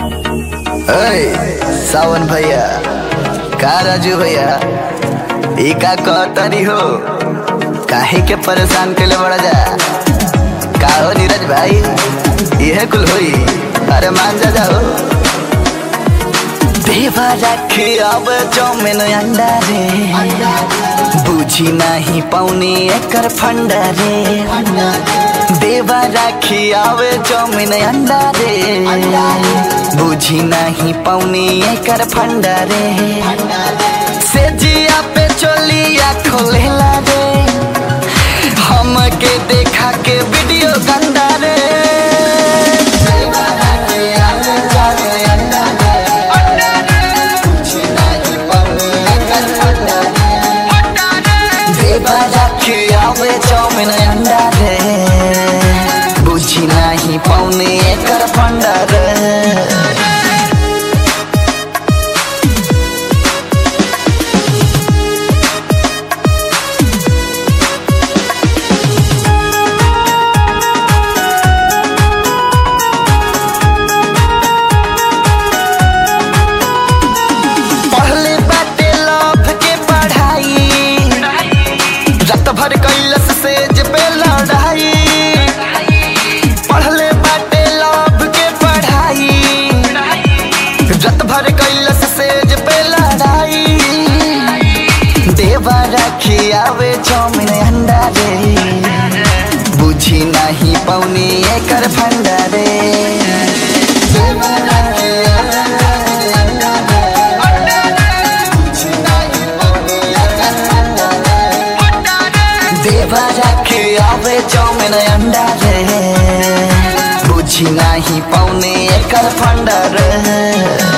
अय सावन भैया का राजू भैया ई का कहतनी हो काहे के परेशान केले बड़ा जा का हो नीरज भाई इहे कुल होई अरे मान जा जाओ देवा राखे अब चौमिन अंडा रे बुझी नाही पाउने एकर फंडा रे देवा राखी आवे चौमिन अंडा रे बुझी नाही पाउने एकर फंडा रे से जिया पे चोलिया खोलेला रे हमके देखा के वीडियो गंदा रे देवा राखी आवे चौमिन अंडा रे बुझी नाही पाउने एकर फंडा रे देवा राखी आवे चौमिन अंडा रे बुझी नाही पाउने एकर फंडा रे पढ़ले बाटे लव के पढ़ाई रात भर कैलस सेज पे लड़ाई पढ़ले बाटे लव के पढ़ाई रात भर कैलस सेज पे लड़ाई देवा रखी आवे चौमिन अंडा रे बुझी नहीं पौनी एकर फंडा रे देवा राखी आवे अंडा रे बुझी नहीं पौनी एकर फंडा रे देवा राखे आवे चौमिन अंडा रे बुझी नाही पाउने एकर फंडा रे